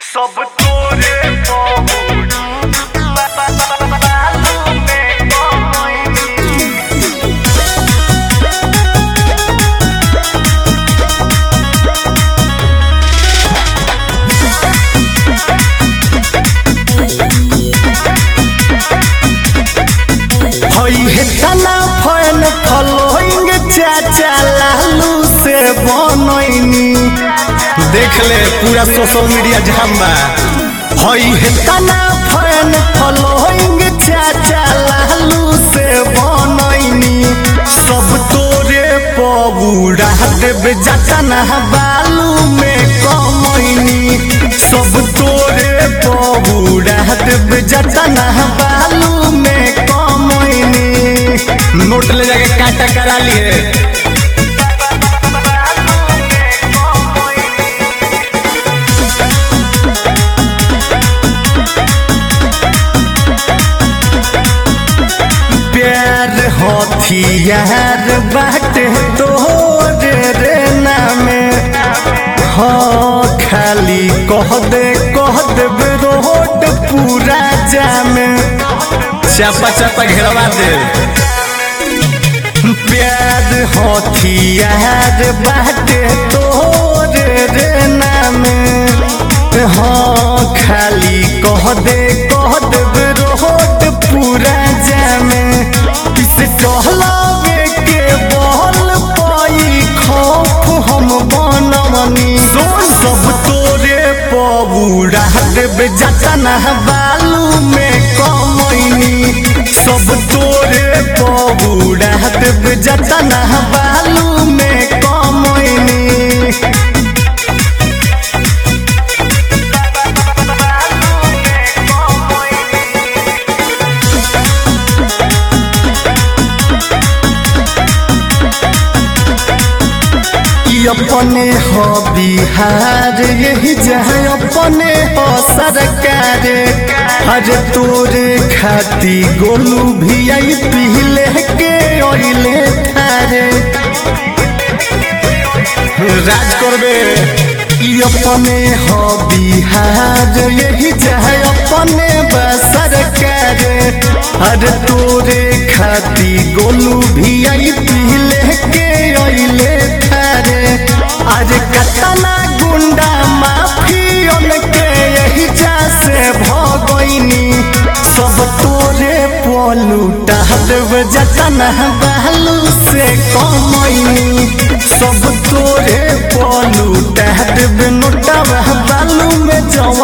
सब तोरे पहुँच बालू में कमाई हई हे तना फैन फलोइंग चाचा लालू से बनैनी देख ले पूरा सोशल मीडिया जाम बा हई हे तना फैन फलोइंग चाचा लालू से बनैनी सब तोरे पबूड़ा देव जतना बालू में कमैनी सब तोरे पबूड़ा देव जतना बालू में कमैनी नोट ले जाके काटा करा लिए प्यार हथियार बाटे तोरे रे नामे हाँ खाली कह दे कह देबे रोड पूरा जामे चापा चापा घेरवा दे प्यार हथियार बाटे तोरे रे नामे हाँ खाली कह दे कह देबे रोड पूरा जामे इस टहलावे के बहल पाई खौफ हम बनवनी सब तोरे पबूड़ा देबे जतना बालू में कमैनी सब तोरे पबूड़ा देबे जतना बालू में कमैनी ई अपने हो बिहार यही जहाँ अपने हो सरकार हर तोरे खाती गोलू भी आई पीले के ओइले थारे राज करबे ई अपने हो बिहार यही जहाँ अपने बा सरकार हर तोरे खाती गोलू भी आई पीले के ओइले थारे आज कतना गुंडा माफियन के यही जा से भगैनी सब तोरे पलूटा देव जतना बालू से कमैनी सब तोरे पलूटा देव नोटा बालू में जम